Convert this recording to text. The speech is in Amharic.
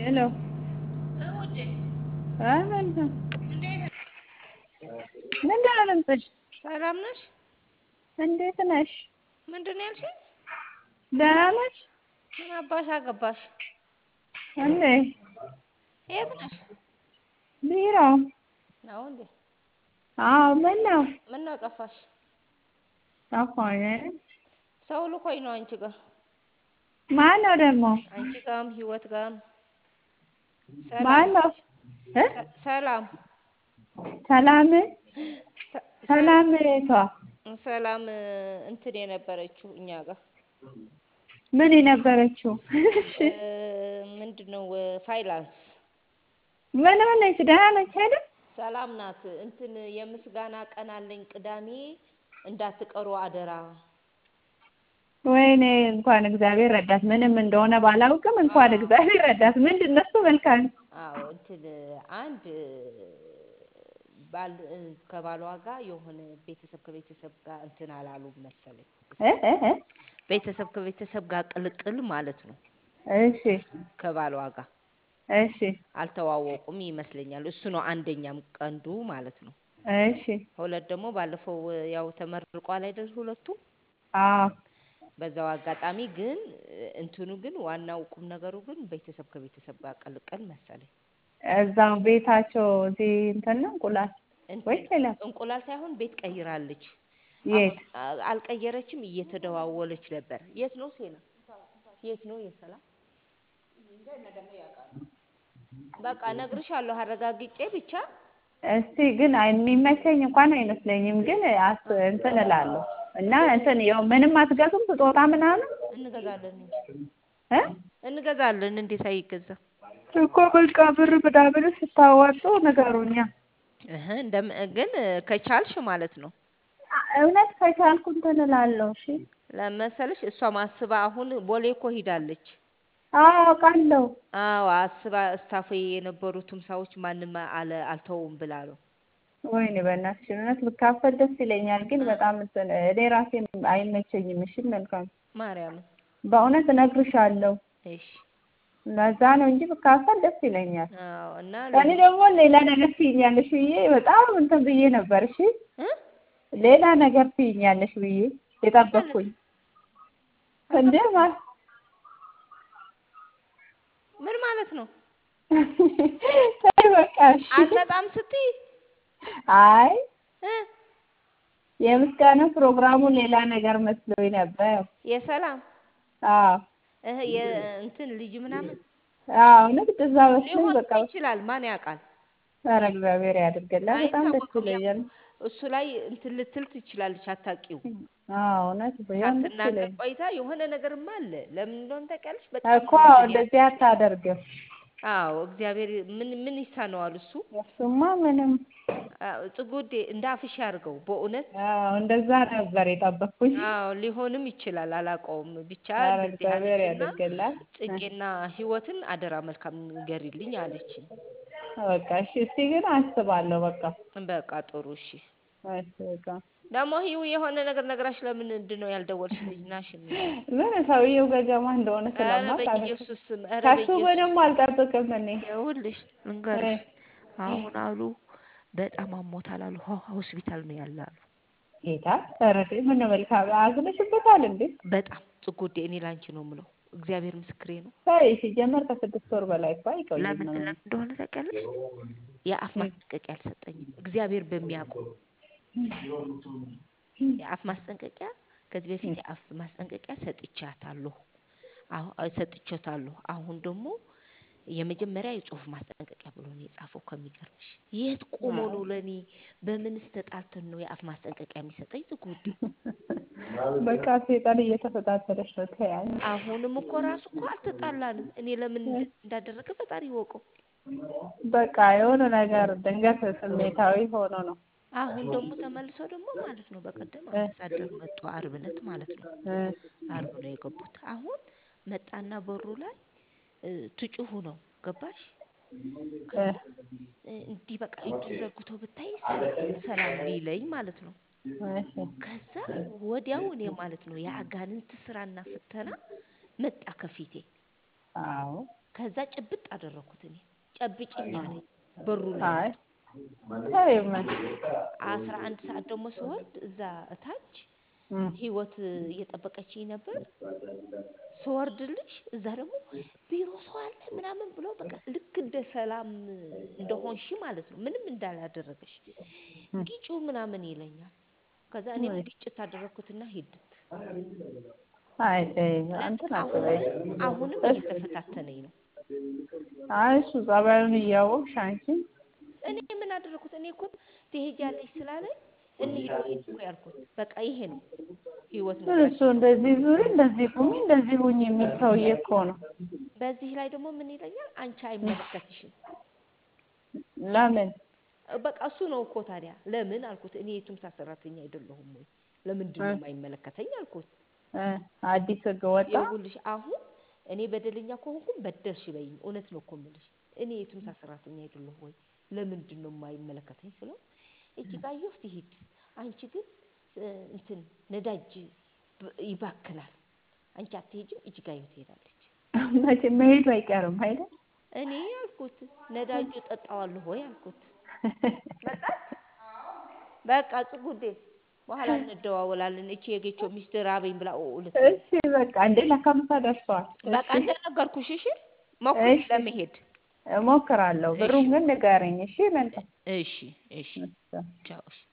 ሄሎ ውዴ አይ መልካም እንዴት ምንድን ነው ድምፅሽ? ሰላም ነሽ? እንዴት ነሽ? ምንድን ነው ያልሽኝ? ደህና ነሽ? ምን አባሽ አገባሽ? እንዴ የት ነሽ? ቢሮ ነው እንዴ? አዎ ምን ነው ምን ነው ጠፋሽ? ጠፋኝ ሰው ልኮኝ ነው አንቺ ጋር ማን ነው ደግሞ አንቺ ጋርም ህይወት ጋርም ማን ሰላም ነው እ ሰ- ሰላም ሰላም ሰ- ሰላም የቷ ሰላም እ፣ እንትን የነበረችው እኛ ጋር ምን የነበረችው እሺ እ፣ ምንድን ነው እ፣ ፋይናንስ ምን ሆነች ደህና ነች አይደል ሰላም ናት። እንትን የምስጋና ቀን አለኝ ቅዳሜ እንዳትቀሩ አደራ። ወይኔ እንኳን እግዚአብሔር ረዳት ምንም እንደሆነ ባላውቅም እንኳን አዎ። እግዚአብሔር ረዳት ምንድን ነው እሱ መልካም አዎ እንትን አንድ ባል እ፣ ከባሏ ጋር የሆነ ቤተሰብ ከቤተሰብ ጋር እንትን አላሉም መሰለኝ። እ እ እ ቤተሰብ ከቤተሰብ ጋር ቅልቅል ማለት ነው። እሺ ከባሏ ጋር እሺ አልተዋወቁም ይመስለኛል። እሱ ነው አንደኛም ቀንዱ ማለት ነው። እሺ ሁለት ደግሞ ባለፈው እ፣ ያው ተመርቋል አይደል ሁለቱም አዎ በዛው አጋጣሚ ግን እ፣ እንትኑ ግን ዋናው ቁም ነገሩ ግን ቤተሰብ ከቤተሰብ ጋር ቅልቅል መሰለኝ። እዛው ቤታቸው እዚህ እንትን ነው እንቁላል እንትን ወይስ ሌላ እንቁላል ሳይሆን ቤት ቀይራለች። የት አሁን አ- አልቀየረችም፣ እየተደዋወለች ነበር። የት ነው ሴና? የት ነው የሰላም? በቃ እነግርሻለሁ አረጋግጬ ብቻ እስቲ ግን አይ- የሚመቸኝ እንኳን አይመስለኝም ግን አስ እንትን እላለሁ እና እንትን ያው ምንም አትገዙም ስጦታ ምናምን እንገዛለን እንጂ እ እንገዛለን። እንዴት አይገዛም? እኮ በቃ ብር ምናምን ስታዋጡ ንገሩኛ እህ እንደም ግን እ፣ ከቻልሽ ማለት ነው አ- እውነት ከቻልኩ እንትን እላለሁ እሺ ለመሰለሽ እሷ ማስባ አሁን ቦሌ እኮ ሂዳለች። አዎ አውቃለሁ አዎ አስባ ስታፍ የነበሩትም ሰዎች ማንም አለ አልተውም ብላ ነው። ወይኔ በእናትሽ እውነት ብካፈል ደስ ይለኛል ግን በጣም እንትን እኔ ራሴ አይመቸኝም እሺ መልካም ማርያምን በእውነት እነግርሻለሁ እሺ ለዛ ነው እንጂ ብካፈል ደስ ይለኛል አዎ እና እኔ ደግሞ ሌላ ነገር ትይኛለሽ ብዬ በጣም እንትን ብዬ ነበር እሺ እ? ሌላ ነገር ትይኛለሽ ብዬ የጠበቅኩኝ እንዴ ማ ምን ማለት ነው? ተይ በቃ እሺ አልመጣም ስትይ አይ እ? የምስጋና ፕሮግራሙ ሌላ ነገር መስሎኝ ነበር የሰላም አዎ እህ የእንትን ልጅ ምናምን አዎ ንግድ እዛ መስሎኝ ሊሆን በቃ ይችላል። ማን ያውቃል? ኧረ እግዚአብሔር ያድርግላት በጣም ደስ አይታወቅም። ያው ይለኛል እሱ ላይ እንትን ልትል ትችላለች፣ አታውቂው። አዎ እውነት ቢሆን ደስ ሳትናገር ይለኛል ቆይታ የሆነ ነገርማ አለ። ለምን እንደሆነ ታውቂያለሽ? በጣም እኮ ነው እንትን እንደዚህ ያልኩት። አታደርግም አዎ እግዚአብሔር ምን ምን ይሳነዋል እሱ። እሱማ ምንም አዎ ጽጉዴ እንደ አፍሽ ያድርገው በእውነት አዎ እንደዛ ነበር የጠበቅኩኝ አዎ ሊሆንም ይችላል፣ አላውቀውም። ብቻ ኧረ እንደዚህ እግዚአብሔር አለችና ያድርግላት ጽጌና ህይወትን አደራ መልካም ንገሪልኝ አለችኝ። በቃ እሺ እስቲ ግን አስባለሁ በቃ በቃ ጥሩ እሺ። እሺ በቃ ደግሞ ህይው የሆነ ነገር ነግራሽ ለምን ምንድን ነው ያልደወልሽልኝ? ናሽ እንጂ ምን ሰውየው ገገማ እንደሆነ ኧረ ስለማውቅ አለ በኢየሱስ ስም ኧረ ከሱ በኢየሱስ ምንም አልጠብቅም እኔ ይኸውልሽ እ ልንገርሽ፣ አሁን አሉ በጣም አሞታል አሉ ሆ- ሆስፒታል ነው ያለ አሉ። ጌታ ኧረ ምን መልካም አዝነሽበታል እንዴ በጣም ጽጉዴ፣ እኔ ላንቺ ነው የምለው፣ እግዚአብሔር ምስክሬ ነው። ተይ ሲጀመር ከስድስት ወር በላይ እኮ አይቆይም ለምን ለምን እንደሆነ ታውቂያለሽ? የአፍ ማስጠንቀቂያ አልሰጠኝም። እግዚአብሔር በሚያውቀው የአፍ ማስጠንቀቂያ ከዚህ በፊት የአፍ ማስጠንቀቂያ ሰጥቻታለሁ። አሁ- ሰጥቼታለሁ። አሁን ደግሞ የመጀመሪያ የጽሁፍ ማስጠንቀቂያ ብሎ ነው የጻፈው። ከሚገርምሽ የት ቆሞ ነው ለእኔ በምንስ ተጣልተን ነው የአፍ ማስጠንቀቂያ የሚሰጠኝ? ዝጉዴ በቃ ሴጣን እየተፈታተለች ነው ተያይ አሁንም እኮ ራሱ እኮ አልተጣላንም። እኔ ለምን እንደ- እንዳደረገ ፈጣሪ ይወቀው። በቃ የሆነ ነገር ድንገት ስሜታዊ ሆኖ ነው አሁን ደግሞ ተመልሶ ደግሞ ማለት ነው በቀደም አምባሳደር መጡ፣ አርብ ዕለት ማለት ነው። እ አርብ ነው የገቡት። አሁን መጣና በሩ ላይ እ፣ ትጩሁ ነው ገባሽ? ከዛ እ፣ እንዲህ በቃ እጁን ዘርግቶ ብታይ ሰላም ሰላም ሊለኝ ማለት ነው። እሺ ከዛ ወዲያው እኔ ማለት ነው የአጋንንት ስራና ፍተና መጣ ከፊቴ። አዎ ከዛ ጭብጥ አደረኩት እኔ ጨብጭኝ አለኝ በሩ ላይ አይ መጥቶ ተይው ምን አስራ አንድ ሰዓት ደግሞ ስወርድ እዛ እታች እም፣ ህይወት እየጠበቀችኝ ነበር ስወርድልሽ እዛ ደግሞ ቢሮ ሰው አለ ምናምን ብሎ በቃ ልክ እንደ ሰላም እንደሆንሽ ማለት ነው ምንም እንዳላደረገሽ እም፣ ግጩ ምናምን ይለኛል ከዛ እኔም ወይ ግጭት አደረግኩትና ሂድት አይ ተይ ስለዚህ እንትን አትበይ አሁንም አሁንም እስ እየተፈታተነኝ ነው አይ እሱ ጸባዩን እያወቅሽ አንቺ እኔ ምን አደረኩት እኔ እኮ ትሄጃለሽ ስላለኝ እንሂድ ወይ ነው እኮ ያልኩት በቃ ይሄ ነው ህይወት ግን እሱ ነግራችሁ እንደዚህ ዙሪ እንደዚህ ቁሚ እንደዚህ ሁኝ የሚል ሰውዬ እኮ ነው። በዚህ ላይ ደግሞ ምን ይለኛል አንቺ አይመለከትሽም ለምን በቃ እሱ ነው እኮ ታዲያ ለምን አልኩት እኔ የቱምሳ ሰራተኛ አይደለሁም ወይ ለምንድን ነው እ የማይመለከተኝ አልኩት እ አዲስ ህግ ወጣ። ይኸውልሽ አሁን እኔ በደለኛ ከሆንኩም በደልሽ በይኝ እውነት ነው እኮ የምልሽ እኔ የቱምሳ ሰራተኛ አይደለሁ ወይ ለምንድን ነው የማይመለከተኝ ስለው እጅጋየሁ ትሂድ አንቺ ግን እ፣ እንትን ነዳጅ ብ- ይባክናል አንቺ አትሄጂም እጅጋየሁ ትሄዳለች መቼ መሄዱ አይቀርም አይደል? እኔ አልኩት ነዳጁ ጠጣዋለሁ ወይ አልኩት መጣች በቃ ጽጉዴ በኋላ እንደዋወላለን እቺ የጌቾ ሚስት ራበኝ ብላ ኦ ልትል እሺ በቃ እንዴ ለካ ምሳ ደርሰዋል። በቃ እሺ እንደነገርኩሽ እሺ ሞክሪ እሺ ለመሄድ እሞክራለሁ። እሺ ብሩን ግን ንገረኝ እሺ። መልካም እሺ እሺ ቻው እሺ